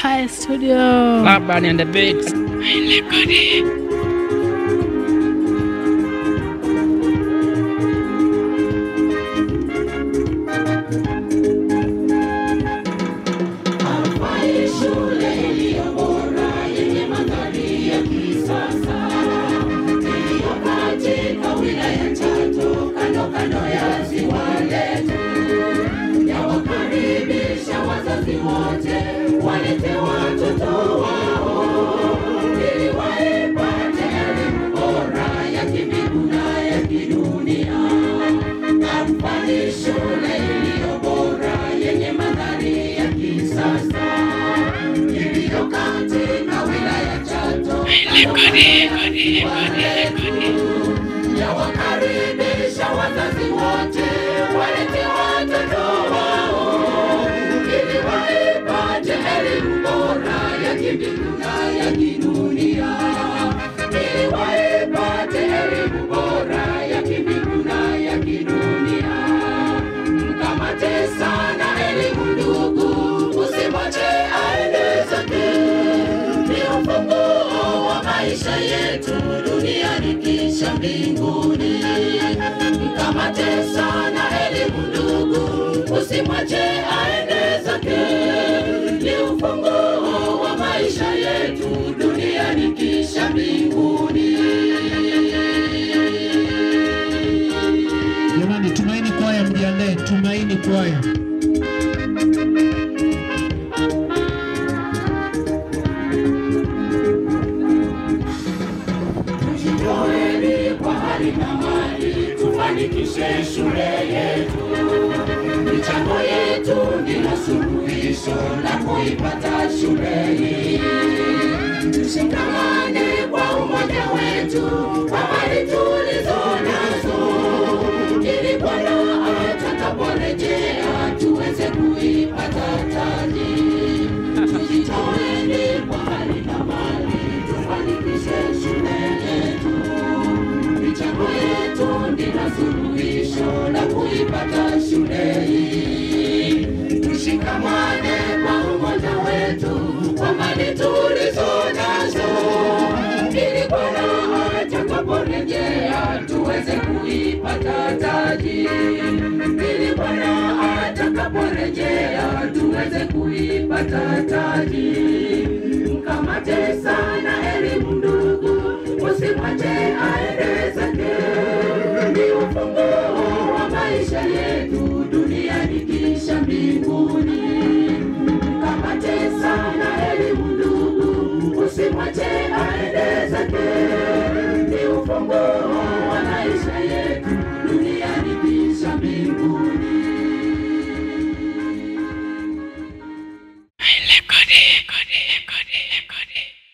Hi studio. Laban and the Beats. yawakaribisha wazazi wote walete watoto wao ili waipate elimu bora ya kimbingu na ya kidunia ili waipate elimu bora ya kimbingu na ya kidunia mkamate sana elimu ndugu usimwache aende zake ni ufunguo wa maisha yetu duniani kisha mbinguni. Mkamate sana elimu ndugu, usimwache aende zake. Ni ufunguo wa maisha yetu duniani kisha mbinguni. Jamani, Tumaini Kwaya mjiandae, Tumaini Kwaya. Tujitoeni kwa hali na mali, tufanikishe shule yetu. Michango yetu ndilo suluhisho la kuipata shule hii. Tushikamane kwa umoja wetu, kwa mali tulizo nazo, ili Bwana atakaporejea tuweze kuipata taji. Tujitoeni kwa hali na mali, tufanikishe shule yetu. Michango yetu ndilo suluhisho la kuipata shule hii. Tushikamane kwa umoja wetu, kwa mali tulizo nazo, ili Bwana atakaporejea tuweze kuipata taji. Ili Bwana atakaporejea tuweze kuipata taji.